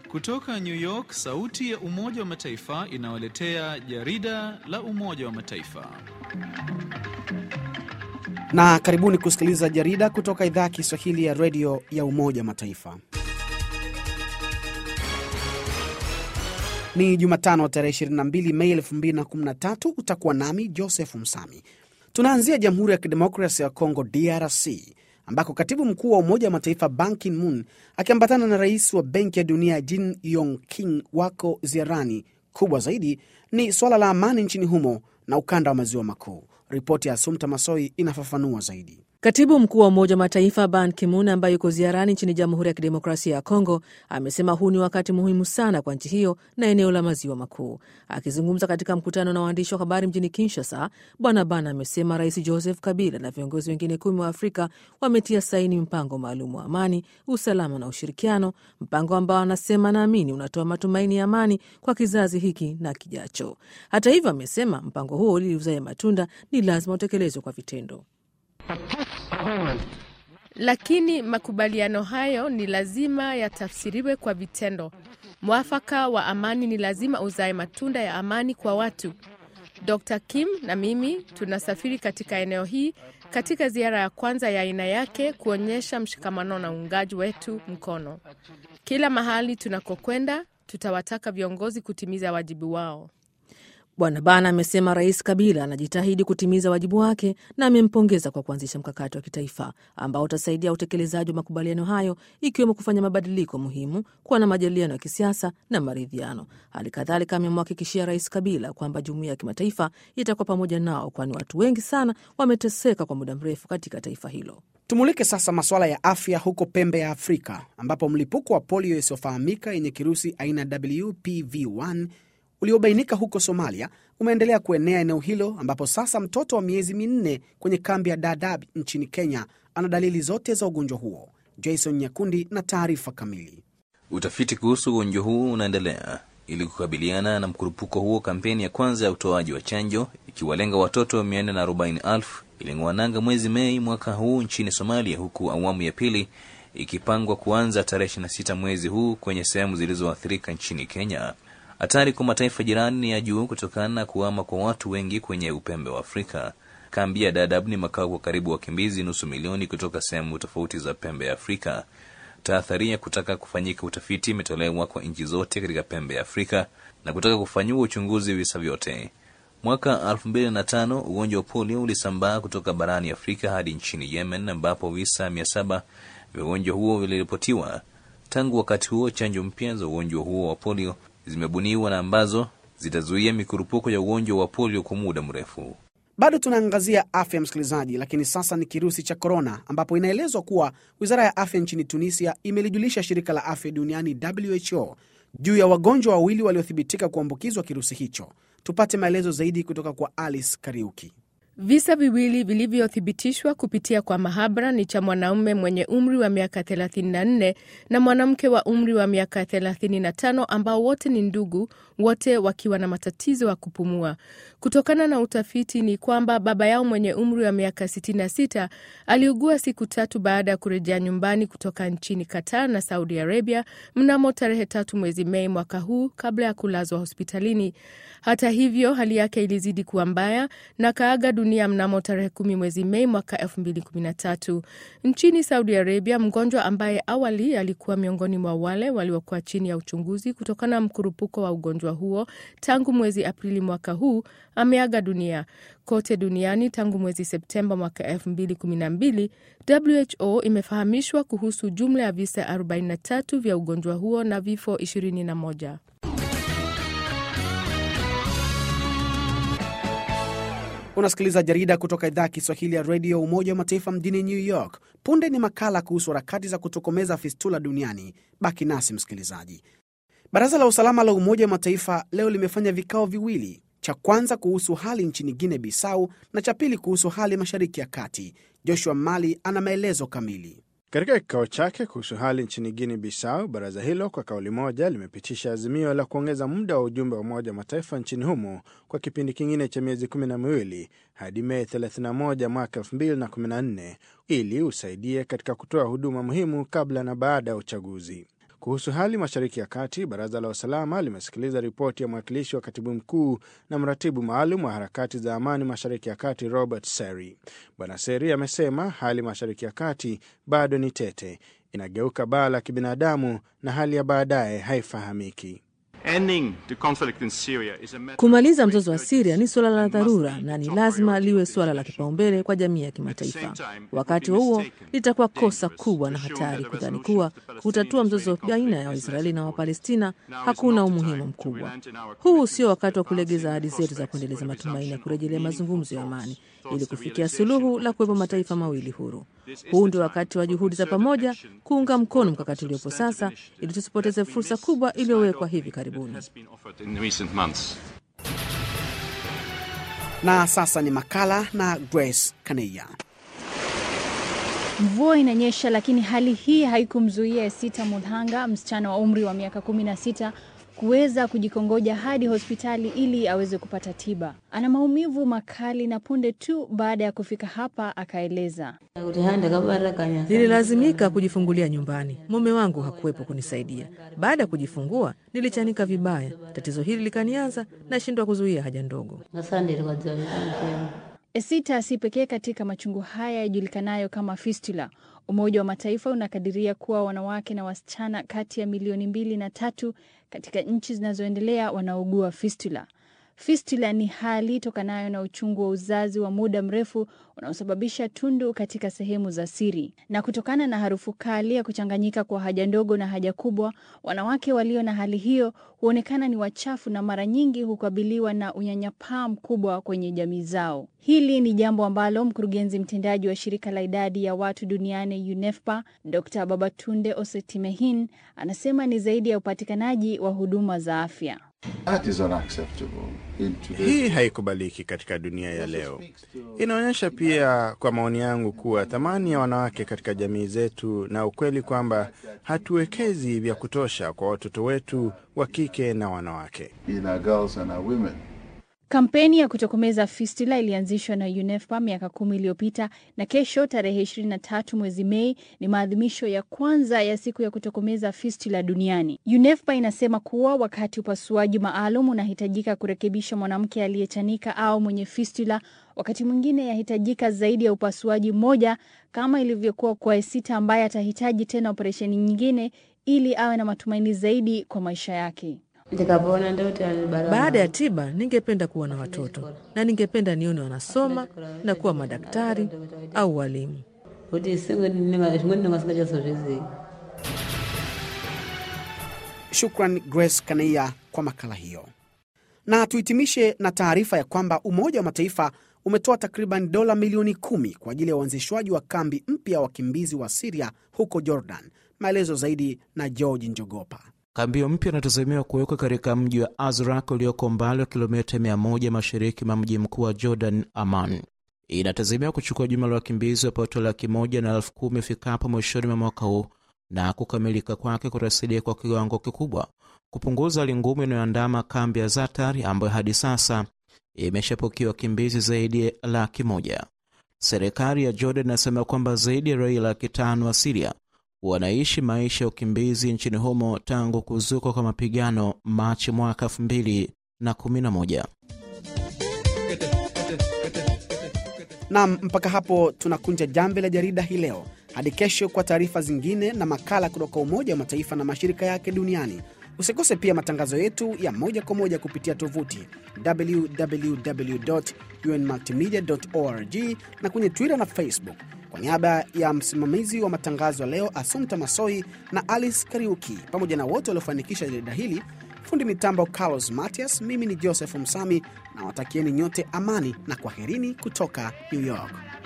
Kutoka New York, sauti ya Umoja wa Mataifa inawaletea jarida la Umoja wa Mataifa. Na karibuni kusikiliza jarida kutoka idhaa ya Kiswahili ya redio ya Umoja wa Mataifa. Ni Jumatano tarehe 22 Mei 2013. Utakuwa nami Joseph Msami. Tunaanzia Jamhuri ya Kidemokrasia ya Kongo, DRC, ambako katibu mkuu wa Umoja wa Mataifa Ban Ki-moon akiambatana na rais wa Benki ya Dunia Jin Yong King wako ziarani. Kubwa zaidi ni suala la amani nchini humo na ukanda wa maziwa makuu. Ripoti ya Asumta Masoi inafafanua zaidi. Katibu mkuu wa Umoja wa Mataifa Ban Ki-moon ambaye yuko ziarani nchini Jamhuri ya Kidemokrasia ya Kongo amesema huu ni wakati muhimu sana kwa nchi hiyo na eneo la maziwa makuu. Akizungumza katika mkutano na waandishi wa habari mjini Kinshasa, Bwana Ban amesema Rais Joseph Kabila na viongozi wengine kumi wa Afrika wametia saini mpango maalum wa amani, usalama na ushirikiano, mpango ambao anasema naamini unatoa matumaini ya amani kwa kizazi hiki na kijacho. Hata hivyo, amesema mpango huo ili uzae matunda ni lazima utekelezwe kwa vitendo. Lakini makubaliano hayo ni lazima yatafsiriwe kwa vitendo. Mwafaka wa amani ni lazima uzae matunda ya amani kwa watu. Dr. Kim na mimi tunasafiri katika eneo hii katika ziara ya kwanza ya aina yake kuonyesha mshikamano na uungaji wetu mkono. Kila mahali tunakokwenda, tutawataka viongozi kutimiza wajibu wao. Bwana Bana amesema Rais Kabila anajitahidi kutimiza wajibu wake na amempongeza kwa kuanzisha mkakati wa kitaifa ambao utasaidia utekelezaji wa makubaliano hayo ikiwemo kufanya mabadiliko muhimu, kuwa na majadiliano ya kisiasa na maridhiano. Hali kadhalika amemhakikishia Rais Kabila kwamba jumuiya ya kimataifa itakuwa pamoja nao, kwani watu wengi sana wameteseka kwa muda mrefu katika taifa hilo. Tumulike sasa masuala ya afya huko pembe ya Afrika ambapo mlipuko wa polio isiyofahamika yenye kirusi aina WPV1 uliobainika huko Somalia umeendelea kuenea eneo hilo ambapo sasa mtoto wa miezi minne kwenye kambi ya Dadaab nchini Kenya ana dalili zote za ugonjwa huo. Jason Nyakundi na taarifa kamili. Utafiti kuhusu ugonjwa huu unaendelea ili kukabiliana na mkurupuko huo. Kampeni ya kwanza ya utoaji wa chanjo ikiwalenga watoto 440,000 iling'oa nanga mwezi Mei mwaka huu nchini Somalia, huku awamu ya pili ikipangwa kuanza tarehe 26 mwezi huu kwenye sehemu zilizoathirika nchini Kenya. Hatari kwa mataifa jirani ni ya juu kutokana na kuhama kwa watu wengi kwenye upembe wa Afrika. Kambi ya Dadaab ni makao kwa karibu wakimbizi nusu milioni kutoka sehemu tofauti za pembe ya Afrika. Tahadhari ya kutaka kufanyika utafiti imetolewa kwa nchi zote katika pembe ya Afrika na kutaka kufanyiwa uchunguzi visa vyote. Mwaka 2005 ugonjwa wa polio ulisambaa kutoka barani Afrika hadi nchini Yemen, ambapo visa 700 vya ugonjwa huo viliripotiwa. Tangu wakati huo, chanjo mpya za ugonjwa huo wa polio zimebuniwa na ambazo zitazuia mikurupuko ya ugonjwa wa polio kwa muda mrefu. Bado tunaangazia afya msikilizaji, lakini sasa ni kirusi cha korona, ambapo inaelezwa kuwa wizara ya afya nchini Tunisia imelijulisha shirika la afya duniani WHO juu ya wagonjwa wawili waliothibitika kuambukizwa kirusi hicho. Tupate maelezo zaidi kutoka kwa Alice Kariuki. Visa viwili vilivyothibitishwa kupitia kwa mahabara ni cha mwanaume mwenye umri wa miaka 34 na mwanamke wa umri wa miaka 35 ambao wote ni ndugu, wote wakiwa na matatizo ya kupumua. Kutokana na utafiti ni kwamba baba yao mwenye umri wa miaka 66 aliugua siku tatu baada ya kurejea nyumbani kutoka nchini Qatar na Saudi Arabia mnamo tarehe tatu mwezi Mei mwaka huu kabla ya kulazwa hospitalini. Hata hivyo, hali yake ilizidi kuwa mbaya na kaaga dunia mnamo tarehe kumi mwezi Mei mwaka 2013. Nchini Saudi Arabia, mgonjwa ambaye awali alikuwa miongoni mwa wale waliokuwa chini ya uchunguzi kutokana na mkurupuko wa ugonjwa huo tangu mwezi Aprili mwaka huu ameaga dunia. Kote duniani tangu mwezi Septemba mwaka 2012, WHO imefahamishwa kuhusu jumla ya visa 43 vya ugonjwa huo na vifo 21. Unasikiliza jarida kutoka idhaa ya Kiswahili ya redio Umoja wa Mataifa mjini New York. Punde ni makala kuhusu harakati za kutokomeza fistula duniani. Baki nasi msikilizaji. Baraza la usalama la Umoja wa Mataifa leo limefanya vikao viwili, cha kwanza kuhusu hali nchini Guinea Bissau na cha pili kuhusu hali mashariki ya kati. Joshua Mali ana maelezo kamili. Katika kikao chake kuhusu hali nchini Guinea Bissau, baraza hilo kwa kauli moja limepitisha azimio la kuongeza muda wa ujumbe wa Umoja wa Mataifa nchini humo kwa kipindi kingine cha miezi kumi na miwili hadi Mei 31 mwaka 2014 ili usaidie katika kutoa huduma muhimu kabla na baada ya uchaguzi. Kuhusu hali Mashariki ya Kati, baraza la usalama limesikiliza ripoti ya mwakilishi wa katibu mkuu na mratibu maalum wa harakati za amani Mashariki ya Kati, Robert Seri. Bwana Seri amesema hali Mashariki ya Kati bado ni tete, inageuka baa la kibinadamu na hali ya baadaye haifahamiki. Kumaliza mzozo wa Siria ni suala la dharura na ni lazima liwe suala la kipaumbele kwa jamii ya kimataifa. Wakati huo litakuwa kosa kubwa na hatari kudhani kuwa kutatua mzozo baina ya Waisraeli na Wapalestina hakuna umuhimu mkubwa. Huu sio wakati wa kulegeza ahadi zetu za kuendeleza matumaini ya kurejelea mazungumzo ya amani ili kufikia suluhu la kuwepo mataifa mawili huru. Huu ndio wakati wa juhudi za pamoja kuunga mkono mkakati uliopo sasa, ili tusipoteze fursa kubwa iliyowekwa hivi karibuni. Na sasa ni makala na Grace Kaneya. Mvua inanyesha, lakini hali hii haikumzuia Esita Mudhanga, msichana wa umri wa miaka kumi na sita kuweza kujikongoja hadi hospitali ili aweze kupata tiba. Ana maumivu makali na punde tu baada ya kufika hapa akaeleza. Nililazimika kujifungulia nyumbani, mume wangu hakuwepo kunisaidia. Baada ya kujifungua nilichanika vibaya, tatizo hili likanianza, nashindwa kuzuia haja ndogo. Esita si pekee katika machungu haya yajulikanayo kama fistula. Umoja wa Mataifa unakadiria kuwa wanawake na wasichana kati ya milioni mbili na tatu katika nchi zinazoendelea wanaugua fistula. Fistula ni hali tokanayo na uchungu wa uzazi wa muda mrefu unaosababisha tundu katika sehemu za siri, na kutokana na harufu kali ya kuchanganyika kwa haja ndogo na haja kubwa, wanawake walio na hali hiyo huonekana ni wachafu na mara nyingi hukabiliwa na unyanyapaa mkubwa kwenye jamii zao. Hili ni jambo ambalo mkurugenzi mtendaji wa shirika la idadi ya watu duniani UNEFPA, Dr. Babatunde Osetimehin anasema ni zaidi ya upatikanaji wa huduma za afya. Hii haikubaliki katika dunia ya leo. Inaonyesha pia, kwa maoni yangu, kuwa thamani ya wanawake katika jamii zetu na ukweli kwamba hatuwekezi vya kutosha kwa watoto wetu wa kike na wanawake. Kampeni ya kutokomeza fistula ilianzishwa na UNEFPA miaka kumi iliyopita na kesho tarehe 23 mwezi Mei ni maadhimisho ya kwanza ya siku ya kutokomeza fistula duniani. UNEFPA inasema kuwa wakati upasuaji maalum unahitajika kurekebisha mwanamke aliyechanika au mwenye fistula, wakati mwingine yahitajika zaidi ya upasuaji mmoja, kama ilivyokuwa kwa Esita ambaye atahitaji tena operesheni nyingine ili awe na matumaini zaidi kwa maisha yake. Baada ya tiba, ningependa kuwa na watoto na ningependa nione wanasoma na kuwa madaktari au walimu. Shukran Grace Kaneia kwa makala hiyo. Na tuhitimishe na taarifa ya kwamba Umoja wa Mataifa umetoa takriban dola milioni kumi kwa ajili ya uanzishwaji wa kambi mpya ya wakimbizi wa Siria huko Jordan. Maelezo zaidi na George Njogopa. Kambi hiyo mpya inatazamiwa kuwekwa katika mji wa Azraq ulioko umbali wa kilomita 100 mashariki mwa mji mkuu wa Jordan, Amman. Inatazamiwa kuchukua jumla la wakimbizi wapatao laki moja na elfu kumi ifikapo mwishoni mwa mwaka huu, na kukamilika kwake kutasaidia kwa kiwango kikubwa kupunguza hali ngumu inayoandama kambi ya Zatar ambayo hadi sasa imeshapokea wakimbizi zaidi ya laki moja. Serikali ya Jordan inasema kwamba zaidi ya raia laki tano wa Siria wanaishi maisha ya ukimbizi nchini humo tangu kuzuka kwa mapigano Machi mwaka elfu mbili na kumi na moja. Nam, mpaka hapo tunakunja jamvi la jarida hii leo. Hadi kesho kwa taarifa zingine na makala kutoka Umoja wa Mataifa na mashirika yake duniani. Usikose pia matangazo yetu ya moja kwa moja kupitia tovuti www.unmultimedia.org na kwenye Twitter na Facebook. Kwa niaba ya msimamizi wa matangazo ya leo Asumta Masoi na Alice Kariuki pamoja na wote waliofanikisha jarida hili, fundi mitambo Carlos Matias, mimi ni Joseph Msami na watakieni nyote amani na kwaherini kutoka New York.